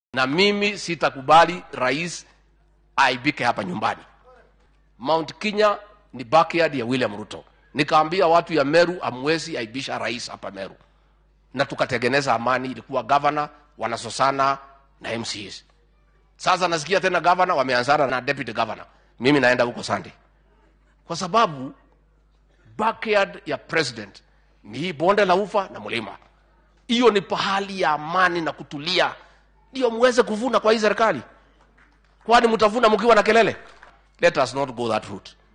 na mimi sitakubali rais aibike hapa nyumbani. Mount Kenya ni backyard ya William Ruto. Nikaambia watu ya Meru, amwezi aibisha rais hapa Meru, na tukatengeneza amani. Ilikuwa governor wanasosana na MCAs. Sasa nasikia tena governor wameanzana na deputy governor. Mimi naenda huko Sunday, kwa sababu backyard ya president ni hii bonde la ufa na mlima. Hiyo ni pahali ya amani na kutulia, ndio muweze kuvuna kwa hii serikali. Kwani mtavuna mkiwa na kelele? Let us not go that route.